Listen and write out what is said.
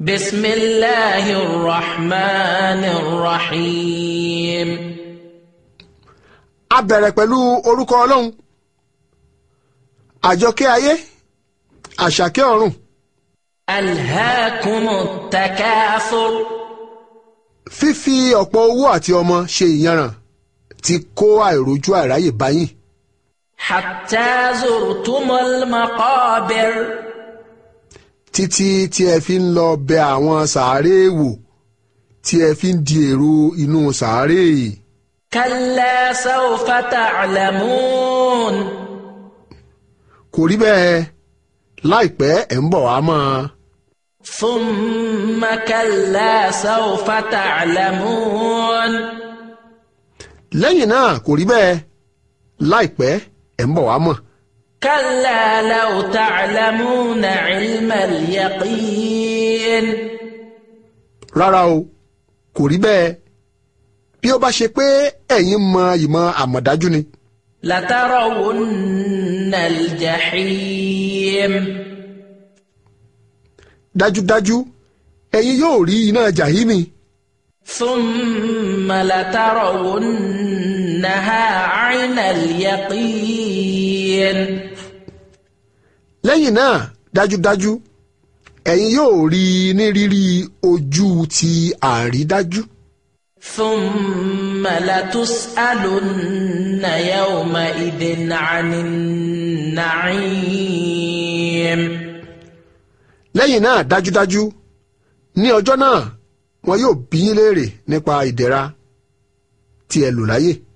بسم الله الرحمن الرحيم a bẹ̀rẹ̀ pẹ̀lú orúkọ ọlọ́run àjọkẹ́ ayé àṣàkẹ́ ọ̀run ألهاكم التكاثر fífi ọ̀pọ̀ owó àti ọmọ ṣe ìyanràn ti kó àìrójú àìráyè báyìí حتى زرتم المقابر títí tí ẹ fi ń lọ bẹ àwọn sàárè wò tí ẹ fi ń di èrò inú sàárè كلا سوف تعلمون kò rí bẹ́ẹ̀ láìpẹ́ ẹ̀ ń bọ̀ wá mọ́ ọ. ثم كلا سوف تعلمون lẹ́yìn náà kò rí bẹ́ẹ̀ láìpẹ́ ẹ̀ ń bọ̀ wá mọ̀. كلا لو تعلمون علم اليقين rárá o kò rí bẹ́ẹ̀ bí ó bá ṣe pé ẹ̀yin mọ ìmọ̀ àmọ̀dájú ni لترون الجحيم dájúdájú ẹ̀yin yóò rí iná jàhímì ثم لترونها عين اليقين lẹ́yìn náà dájúdájú ẹ̀yin yóò rí i ní rírí ojú ti àrídájú ثم لتسألن يومئذ عن النعيم lẹ́yìn náà dájúdájú ní ọjọ́ náà wọn yóò bí yín léèrè nípa ìdẹ̀ra tí ẹ lò láyé.